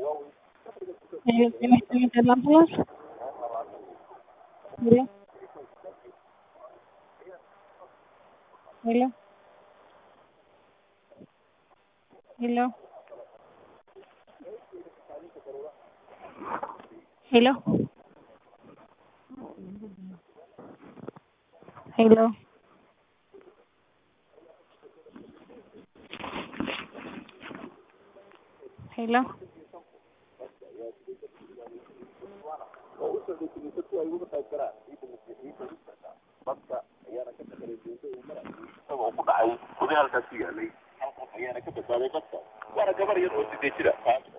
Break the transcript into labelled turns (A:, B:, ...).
A: ¿Tienes el ambulance? Hello? Hello? Hello? Hello? Hello? Hello?
B: isagoo ku dhacay gudaha halkaas ku yaalay halkaas ayaana ka badbaaday dadka waana gabar yar oo sidee jira